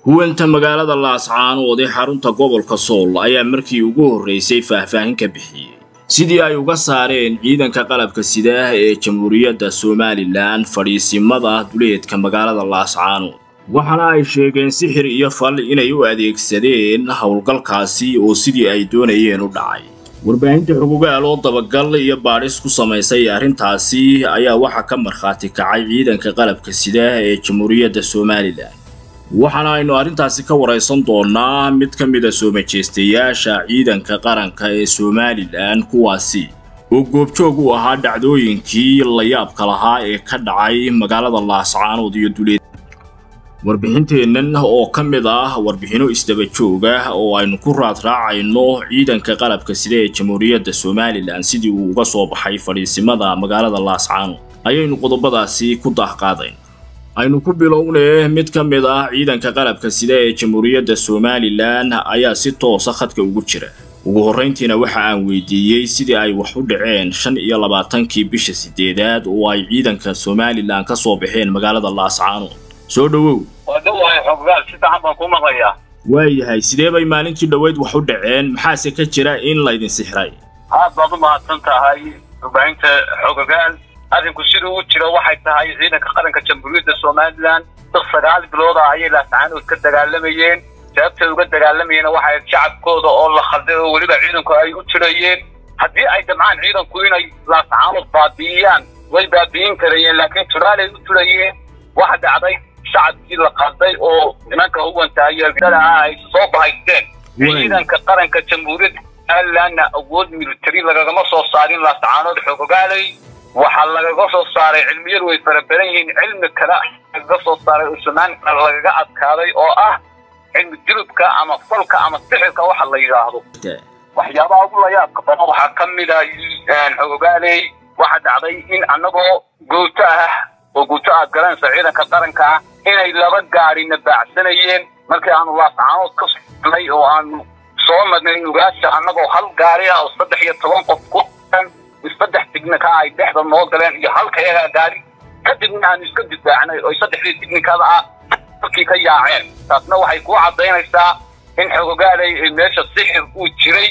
huwanta magaalada laascaanood ee xarunta gobolka sool ayaa markii ugu horraysay faahfaahin ka bixiyey sidii ay uga saareen ciidanka qalabka sidaah ee jamhuuriyadda somalilan fadhiisimada duleedka magaalada laascaanood waxaana ay sheegeen sixir iyo fal inay u adeegsadeen howlgalkaasi oo sidii ay doonayeen u dhacay warbaahinta xugugaal oo dabagal iyo baadhis ku samaysay arrintaasi ayaa waxaa ka markhaati kacay ciidanka qalabka sidaah ee jamhuuriyadda somalilan waxaana aynu arrintaasi ka waraysan doonnaa mid ka mida soo majeystayaasha ciidanka qaranka ee somalilan kuwaasi oo goobjoog u ahaa dhacdooyinkii layaabka lahaa ee ka dhacay magaalada laascaanood iyo duleed warbixinteennan oo ka mid ah warbixinno isdaba joog ah oo aynu ku raadraacayno ciidanka qalabka sida ee jamhuuriyadda somalilan sidii uu uga soo baxay fadhiisimada magaalada laascaanood ayaynu qodobadaasi ku daahqaadayn aynu ku bilownee mid ka mid ah ciidanka qalabka sida ee jamhuuriyadda somalilan ayaa si toosa khadka ugu jira ugu horrayntiina waxa aan weydiiyey sidii ay wax u dhaceen shan iyo labaatankii bisha siddeedaad oo ay ciidanka somalilan ka soo baxeen magaalada laascaanood soo dhowow waa dhawahay xoggaal si fiican baan kuu maqlayaa waayahay sidee bay maalintii dhoweyd wax u dhaceen maxaase ka jira in laydin sixray aad baad u mahadsan tahay warbaahinta xogagaal arrinku siduu u jiro waxay tahay ciidanka qaranka jamhuuriyadda somalilan dad sagaal bilooda ayay laascaanood ka dagaalamayeen sababtay uga dagaalamayeen waxay shacabkooda oo la khalday oo weliba ciidanku ay u jirayeen haddii ay damcaan ciidanku inay laascaanood baabi'iyaan way baabi'in karayeen laakiin turaalay u jirayeen waxa dhacday shacabkii la qalday oo nimanka huwanta ayeelgada ah ay soo bahaysteen ciidanka qaranka jamhuuriyadda somalilanna awood military lagagama soo saarin laascaanood xoogogaalay waxaa lagaga soo saaray cilmiyadu way farabadan yihiin cilmi kale lagaga soo saaray oo somalilan lagaga adkaaday oo ah cilmi dilubka ama falka ama sixirka waxa la yidhaahdo waxyaabaha ugu layaabka badan waxaa ka mid a xogogaaley waxa dhacday in annagoo gooto ah oo guuto aad garanaysa ciidanka qaranka ah inay laba gaadhina baacsanayeen markii aanu laascaanood ka sohnay oo aanu soo marnay nugaasha annagoo hal gaari ah oo saddex iyo toban qof ku saddex tignika ay dhexda noo galeen iyo halka yagaa gaari kadibna aanu iska difaacnay oo saddexdii tignikada ah halkii ka yaaceen taasna waxay kuu caddaynaysaa in xogogaalay meesha sixir uu jiray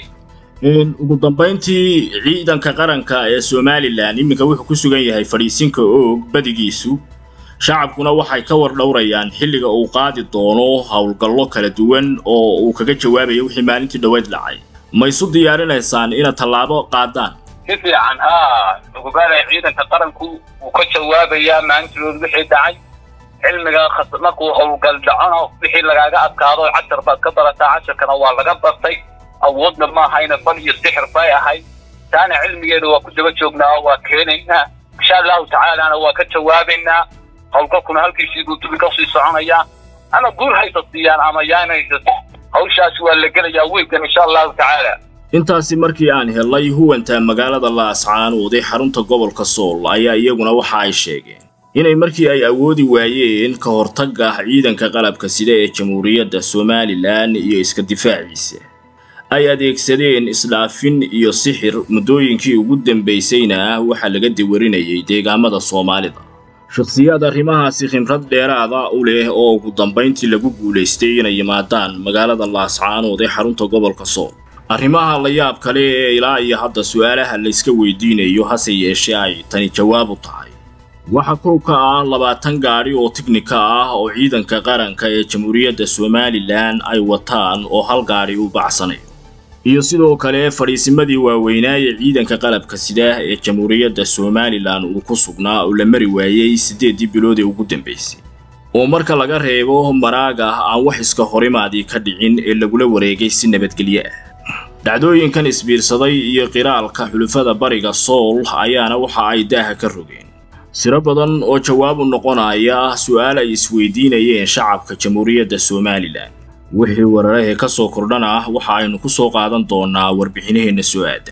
ugu dambayntii ciidanka qaranka ee somalilan iminka wuxuu ku sugan yahay fadhiisinka oog badigiisu shacabkuna waxay ka war dhowrayaan xilliga uu qaadi doono howlgallo kala duwan oo uu kaga jawaabayo wixii maalintii dhoweyd dhacay ma isu diyaarinaysaan inaad tallaabo qaadaan si fiican haa xogogaalay ciidanka qaranku wuu ka jawaabayaa maalintidood wixii dhacay cilmiga markuu howlgal dhacona wixii lagaaga adkaado cashar baad ka barataa casharkana waa laga bartay awoodna maahayna fal iyo sixir bay ahayd taana cilmigeeda waa ku daba joognaa waa keenaynaa insha allahu tacaalana waa ka jawaabaynaa howlgalkuna halkiisii buu dubi kasii soconayaa ama guul haysa siiyaan ama yaanaysa hawshaasi waa la gelayaa wiilkan insha allahu tacaala intaasi markii aan helay huwanta magaalada laascaanood ee xarunta gobolka sool ayaa iyaguna waxa ay sheegeen inay markii ay awoodi waayeen ka hortagga ciidanka qalabka sida ee jamhuuriyadda somalilan iyo iska difaaciisa ay adeegsadeen isdhaafin iyo sixir muddooyinkii ugu dambaysayna waxaa laga diwarinayay deegaamada soomaalida shakhsiyaad arrimahaasi khimrad dheeraada u leh oo ugu dambayntii lagu guulaystay inay yimaadaan magaalada laascaanood ee xarunta gobolka sool arrimaha layaab kale ee ilaa iyo hadda su'aalaha layska weydiinayo hase yeeshee ay tani jawaab u tahay waxa kow ka ah labaatan gaadhi oo tiknika ah oo ciidanka qaranka ee jamhuuriyadda somalilan ay wataan oo hal gaadhi u bacsanayo iyo sidoo kale fadhiisimadii waaweynaa ee ciidanka qalabka sidaah ee jamhuuriyadda somalilan uu ku sugnaa oo la mari waayey siddeeddii bilood ee ugu dambaysay oo marka laga reebo maraaga aan wax iska horimaadii ka dhicin ee lagula wareegay si nabadgelyo ah dhacdooyinkan isbiirsaday iyo qiraalka xulufada bariga sool ayaana waxa ay daaha ka rogeen siro badan oo jawaab u noqonaya su'aal ay isweydiinayeen shacabka jamhuuriyadda somalilan wixii wararahee ka soo kordhana waxa aynu ku soo qaadan doonnaa warbixinaheenna soo aadan